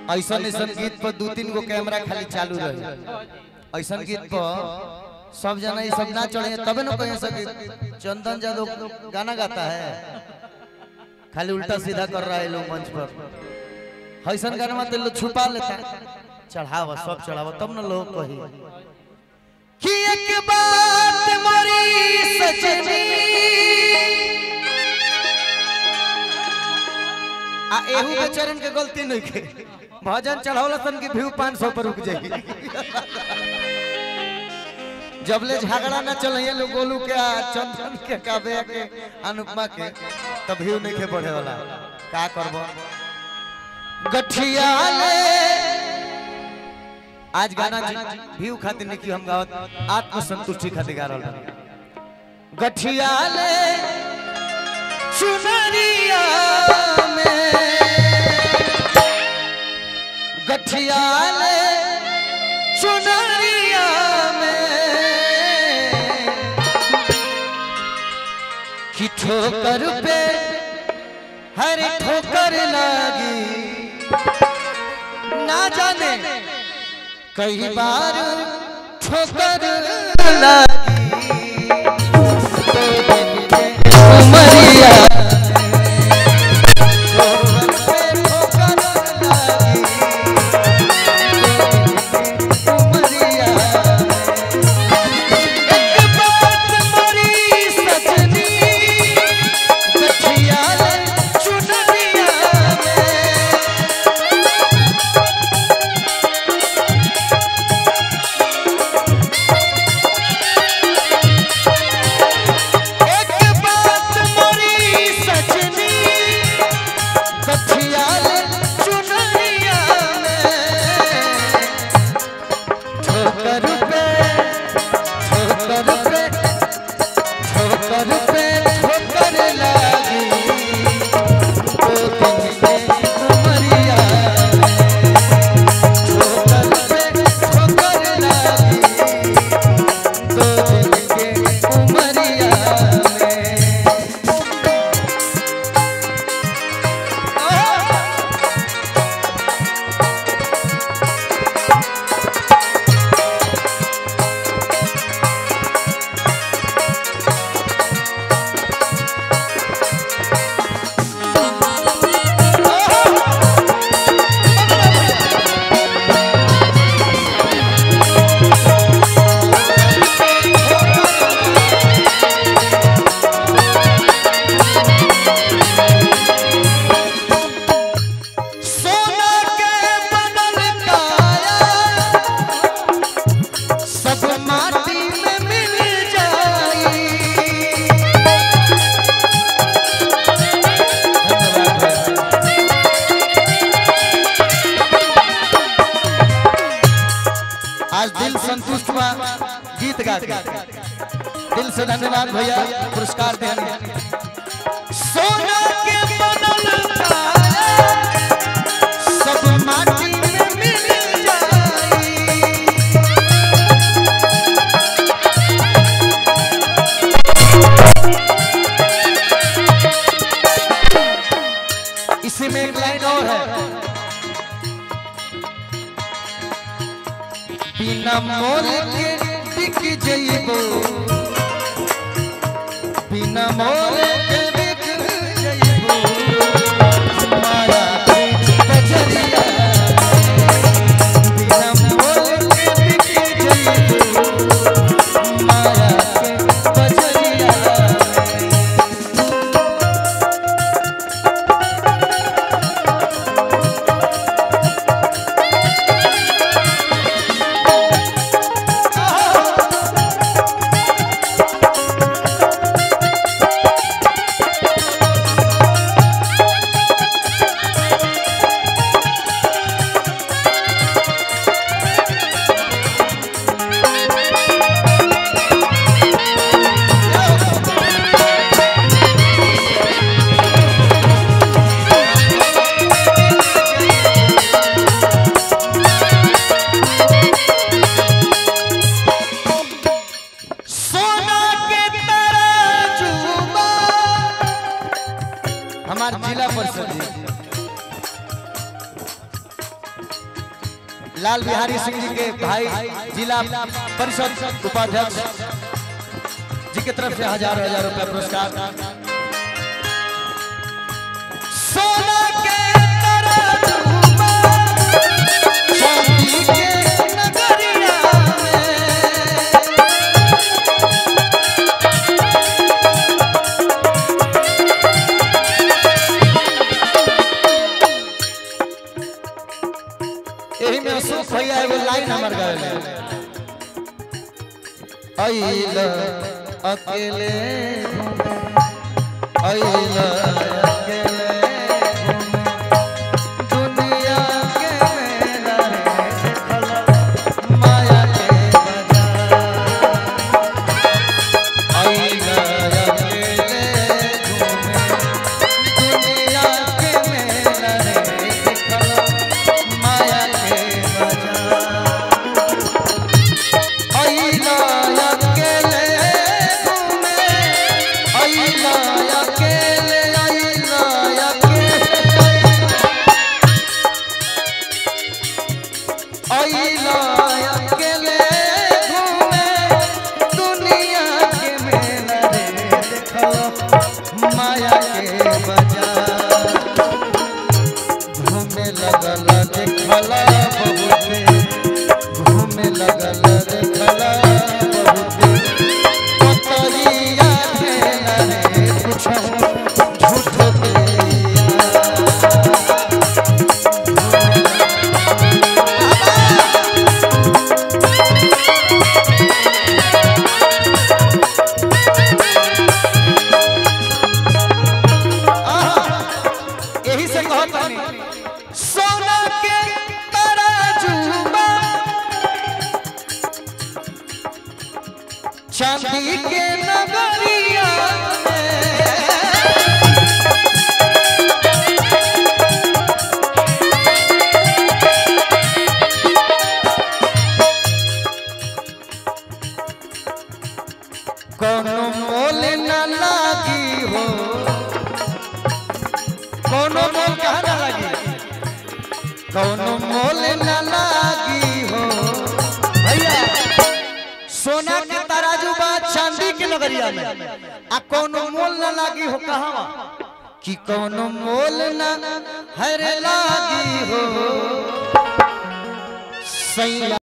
ऐसा ऐसा गीत पर दू तीन गो कैमरा खाली चालू रहे ऐसा गीत पर सब जना ये सब ना चढ़े तबे ना कहीं सके चंदन जादव गाना गाता है खाली उल्टा सीधा कर रहा है लोग मंच पर ऐसा गाना में तो लोग छुपा लेता है चढ़ावा सब चढ़ावा तब ना लोग कही कि एक बात मोरी सजनी आ एहू के चरण के गलती नहीं के भजन चढ़ावला तन की व्यू 500 पर रुक जाएगी जबले झगड़ा ना चलैया लोग गोलू के आ चंदन के काबे के अनुपमा के तब व्यू नहीं के बढ़े वाला का करबो गठिया ले आज गाना व्यू खातिर नहीं कि हम गावत आत्म संतुष्टि खातिर गा रहल बानी। गठिया ले चुनरिया में गठिया ले चुनरिया में कि ठोकर पे हर ठोकर लगी ना जाने कई बार ठोकर लगी तो दिन में उमरिया ठोकर पे ठोकर पे ठोकर पे ठोकर लगी तो दिन में उमरिया ठोकर पे ठोकर लगी तो दिन के उमरिया में सोना के बनल काया सब माटी में मिल जाई आज दिल संतुष्ट हुआ गीत गा के दिल से धन्यवाद भैया पुरस्कार देने सोना के बनल काया सब माटी में मिल जाई इसी में एक लाइन और है बिना मोल के बिक जइबो बिना मोल के बिक जइबो माया के कजरिया बिना मोल के बिक जइबो माया के कजरिया लाल बिहारी सिंह जी के भाई जिला परिषद उपाध्यक्ष जी की तरफ से हजार हजार रुपया पुरस्कार सोना के तराजू में चांदी के नगरिया में यही में अशोक भैया एगो लाइन हमर गावे अइल अकेले अइल अकेले दुनिया के मेला रे देखल माया के बाजार अइल अकेले घूमे दुनिया के मेला रे देखल माया के बाजार अइला अकेले घूमे अइला अकेले अइला अकेले अइला अकेले घूमे दुनिया के मेला रे देखलो माया के बाजार घूमे लगल देखला बहुते घूमे लगल देखला बहुते पतरिया खेला रे कुछो झूठ के यही से कहत बानी सोना के तराजू में चांदी के नगरिया में कोनो मोल न लागी हो कोनो मोल कहाँ न लागी कोनो मोल न लागी हो भैया सोना के तराजू बा चांदी के नगरिया में आ कोनो मोल न लागी हो कहाँ कि कोनो मोल न हर लागी हो सैया